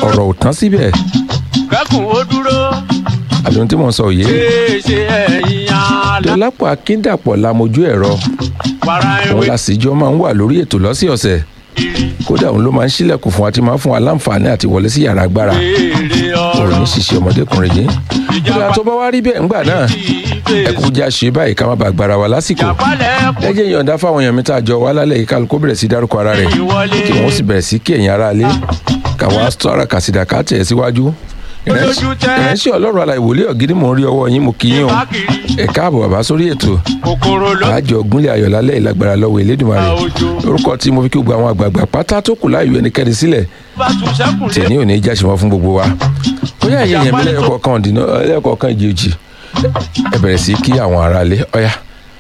ọ̀rọ̀ ò tán síbẹ̀ kẹ́kùn ó dúró àbí ohun tí mò ń sọ òye ṣe ẹ̀yìn àlá dọ́lápọ̀ akíndàpọ̀ lamojú ẹ̀rọ wàrà òun ìwé làsìjọ́ máa ń wà lórí ètò lọ́sẹ̀ọ̀sẹ̀ kiri kódà òun ló máa ń ṣílẹ̀kùn fún wa tí máa ń fún wa láǹfààní àti wọlé sí yàrá agbára béèrè òun ní ọ̀rọ̀ ṣiṣẹ́ ọmọdékùnrin yìí ìjọba tó bá wá rí bẹ́ẹ̀ ńgbà náà ẹ kú já ṣe báyìí ká má bàa gbára wa lásìkò jàpálẹ̀ ẹ jẹ́ yọ̀ǹda fáwọn èèyàn mi tá a jọ wá lálẹ́ yìí kálukú bẹ̀rẹ̀ sí dárúkọ ara rẹ̀ ìwọlé kí wọ́n sì bẹ̀rẹ̀ sí kí ẹ̀yin ará ilé káwa sọ́ra kàsìdà ká tẹ̀ síwájú Olójú tẹ́. ìrẹsì ọlọ́run alàyè wòlé ọ̀gídì mò ń rí ọwọ́ yín mo kí yín o káàkiri ẹ káàbọ̀ bàbá sórí ètò kòkòrò ló àjọ gúnlẹ̀ ayọ̀ lálẹ́ ìlágbára lọ́wọ́ Elédùmarè gba ojú lórúkọ tí mo fi kí gbogbo àwọn àgbààgbà pátá tó kù láàyò ẹnikẹ́ni sílẹ̀ bá tún sẹ́kùn lé tèmi ò ní í jáṣe wọn fún gbogbo wa bóyá ẹ̀yin èèyàn mi lẹ́yọkọ̀ọ̀kan ọ̀dìnà lẹ́yọkọ̀ọ̀kan ìjì ẹ bẹ̀rẹ̀ sí kí àwọn ará ilé ọ̀yá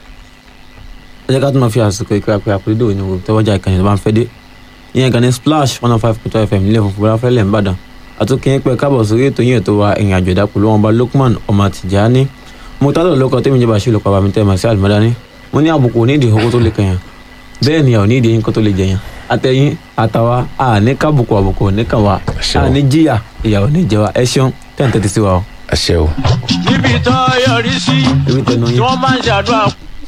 ẹ jẹ́ ká tún máa fi àsìkò ìkíra pé àpèlédè òní wo tẹ́wọ́jà ìkànnì tó bá ń fẹ́ dé ìyẹn ìkànnì splash one oh five point two fm nílẹ̀ funfun bọ́lá fẹ́lẹ̀ ńbàdàn àtúnkì pé káàbọ̀ sórí ètò yìí ètò wa ìrìn àjò ìdápò lọ́wọ́n bá Lukman ọmọ Tìjání mo tálọ̀ lóko tẹ́mi jẹba ṣe olùkọ́ àbámi tẹ́ màsí àlùmọ́dání mo ní àbùkù onídìí owó tó lè kẹyàn bẹ́ẹ̀ ni àwọn onídìí yín kó tó lè jẹyàn àtẹ̀yìn àtàwa àní kábùkù àbùkù òní kàn wá Àṣẹ o. àní jìyà ìyàwó ní jẹ wa ẹ ṣeun tẹ́ǹtẹ́ ti sí wa o àṣẹ o níbi tó yọrí sí ẹbí tẹnu tí yín wọ́n máa ń ṣàdúrà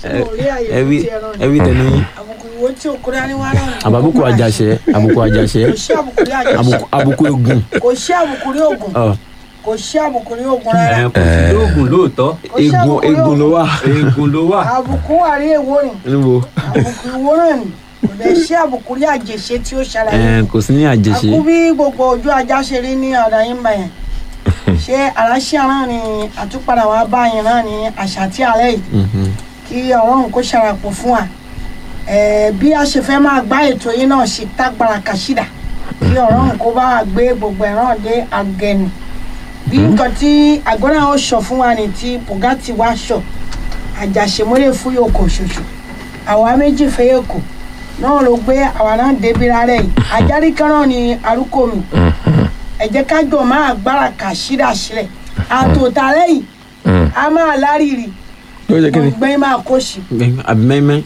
ẹbí ẹbí tẹnu yín àbùkù ìwé tí òkúrẹ́ ní wàhálà ní àbàbùkù àjàṣe àbùkù àjàṣe kò sí àbùkù rí àjàṣe àbùkù àbùkù egun kò sí àbùkù rí ògùn ọ kò sí àbùkù rí ògùn rárá kò sí lóògùn lóòótọ́ kò sí egun àbùkù rí egun ló ògùn wà eegun ló wà àbùkù wà rí èwo rìn níbo àbùkù ìwó náà ni kò lè sí àbùkù rí àjèṣe tí ó ṣàlàyé ẹ kò sí ní àjèṣe àkú bí gbogbo ojú ajá ṣe rí ní ọ̀dọ̀ yín bẹ̀yẹn ṣé àránṣẹ́ náà ni àtúpadà wàá bá yín náà ní àṣà tí alẹ́ yìí Mhm. kí ọlọ́run kó ṣàràpọ̀ fún wa Eh, bí a ṣe fẹ́ máa gbá ètò yìí náà ṣe tágbára kàṣídà kí ọlọ́run kó bá wa gbé gbogbo ẹ̀ràn dé agẹnu bí nǹkan tí àgọ́nà ó sọ fún wa ní ti bugatti wá sọ àjàṣemọ́lẹ̀ fún yòókù ṣoṣo àwa méjì fẹ́ yòókù náà ló gbé àwa náà débi rárẹ̀ yìí ajárí kan náà ni arúgbó mi ẹ jẹ́ ká jọ máa gbára kàṣídà sílẹ̀ àtòtà lẹ́yìn a máa lárìrì ló jẹ́ kí ni gbẹ̀ngbẹ̀ng máa kó sí Gbẹ̀ngàn, àbí mẹ́mẹ́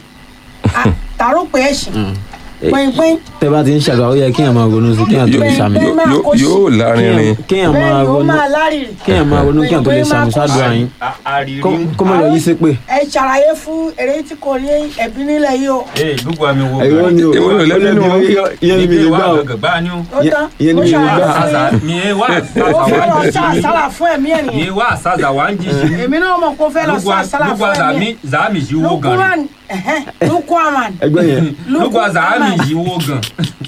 tààrọ̀ pé ẹ̀ sìn Eh, gbẹ̀ngbẹ̀ng tẹ bá ti ń ṣàgbà ó yẹ kéèyàn máa ronú sí kéèyàn tó lè ṣàmì Bẹ́ẹ̀ máa Yóò- kó sí. yóò lárinrin kéèyàn bẹ́ẹ̀ máa ni ó ronú máa lárìrì kéèyàn máa ronú kéèyàn tó lè ṣàmì ṣáàdúrà yín àrírí Kó- kó má lọ yí sépè. ẹ ṣàlàyé fún èrè tí kò rí ẹbí nílẹ̀ yìí o ee gbogbo àmì wo ẹ̀rọ ni o Èwo ló lẹ́nu nínú wọn? ìyẹn ni mi lè gbà o gbà ni o ó Yẹ- tán ìyẹn ni ó mi lè ṣàlàyé gbà. fún àṣà yín mi ẹ wá ó fẹ́ lọ sá àsálà fún ẹ̀mí ẹ̀ mi nìyẹn wá àṣà wà ń jí sí èmi náà mọ̀ kó fẹ́ lọ sá àsálà lugba fún ẹ̀mí zami ẹ̀ zami yìí wo gan lukuman ẹ̀hẹ́n, lukuman ẹgbẹ́ yẹn lugba zami yìí wo gan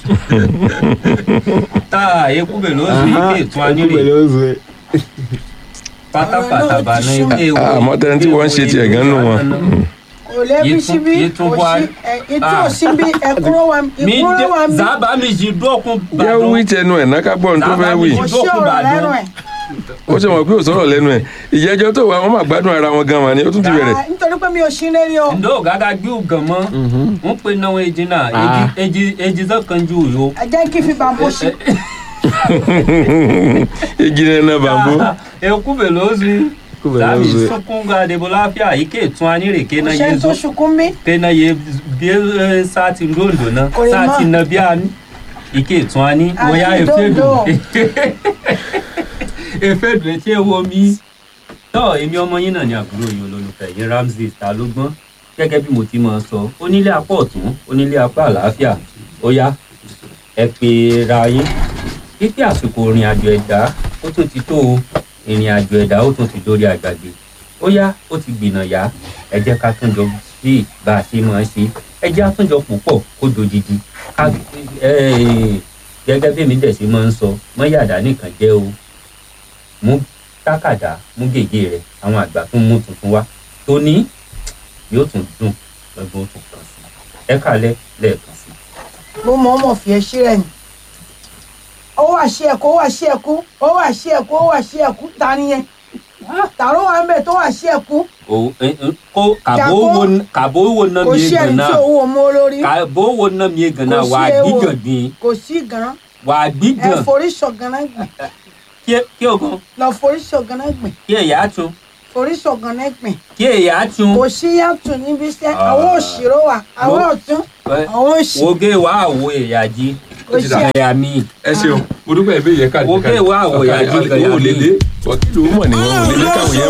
tá eku bẹ ló sì ike tún anírè pẹ̀lú oṣù ẹ̀ pátápátá bá ná ike wo àmọ́ tẹni tí wọ́n ń ṣe tiẹ̀ gan nù wọn. kò lébi Yìí tún- síbí yìí tún kò wá- sí ẹ̀ ètò Ah. òsínbí ẹ̀kúrò wa mi ìkúrò wa dé mi zaba mi yìí dọ́kun jẹ́ wí tẹnu ẹ̀ náà ká gbọ́ ohun tó fẹ́ wí kò sí ọ̀rọ̀ lẹ́nu ẹ̀ ó ṣe mọ̀ pé ò sọ̀rọ̀ lẹ́nu ẹ̀ ìjẹ́jọ́ tó wà wọ́n máa gbádùn ara wọn gan-an ni ó tún ti bẹ̀rẹ̀ Ah, nítorí pé mi ò sí lérí o ndo gaga gbé gan mọ n pe náwó eji náà Ah. eji eji zan kan ju yo. ẹ jẹ́ kí fi bàbá sí ejire náà bàbá eku bẹ ló sì kó pẹ̀lú zami oṣù ẹ̀ sunkún ga debo láfíà ike tún anírè kò kéna ṣe yé tó zo sunkún bí kéna yé bí ẹ, sáàtì ndondo náà Kò lè mọ̀. sáàtì nàbí àní ike tún ani Àní wọ́n yá efe dondo. dùn efe dùn etí ewo mi. tọ́ èmi ọmọ yín náà ni àbúrò yín olólùfẹ́ yín Ramsey ta ló gbọ́n gẹ́gẹ́ bí mo ti máa sọ onílé apá ọ̀tún onílé apá àlàáfíà ó yá ẹ pè ra yín pípé àsìkò ìrìn àjò ẹ̀dá ó tún ti tó o ìrìn àjò ẹ̀dá ó tún ti dórí àgbàgbé ó yá ó ti gbìnà yá ẹ jẹ́ ká tún jọ sí bá a ṣe máa ṣe ẹ jẹ́ àtúnjọ púpọ̀ kó dojidi ká ẹ gẹ́gẹ́ bí èmi dẹ̀ ṣe máa ń sọ mọ́yàdá nìkan jẹ́ o mú tákàdá mú gègé rẹ àwọn àgbà tún mú tuntun wá tóní yóò tún dùn lọ́gbọ́n tó kàn sí ẹ kálẹ̀ lẹ́ẹ̀kan sí. mo mọ̀ ọ́ mọ̀ fi ẹ sí rẹ̀ ni ó wà sí ẹ̀kú ó wà sí ẹ̀kú ó wà sí ẹ̀kú ó wà sí ẹ̀kú ta ni yẹn tààrọ̀ wà ń bẹ̀ tó wà sí ẹ̀kú o ẹ ẹ kó kàbó Jàpó. wo kàbó wo ná kò mi sí ẹni gànà tí owó mọ́ olórí kàbó wo ná mi gànà Kò sí wà á ewo. gbígàn gbìn kò sí gan wà á ẹ gbígàn forí ṣọ̀gànà gbìn kí ẹ- kí o gan lọ forí ṣọ̀gànà gbìn kí ẹ̀yà tún forí ṣọ̀gànà gbìn kí ẹ̀yà tún kò sí yàtọ̀ níbi iṣẹ́ Ah. àwọn òṣèré wà àwọn Wo- ọ̀tún ẹ, àwọn òṣì woge wà á wo ẹ̀yà jí ó ṣe ẹ̀yà mi ẹ ṣeun mo dúpẹ́ ìbéèrè yẹn káàdì Ó bẹ́ẹ̀ wá àwọ̀ ìyá jí owó ò lè dé wọ́kìlì ó mọ̀ nìyẹn ò lè dé káwọn yẹn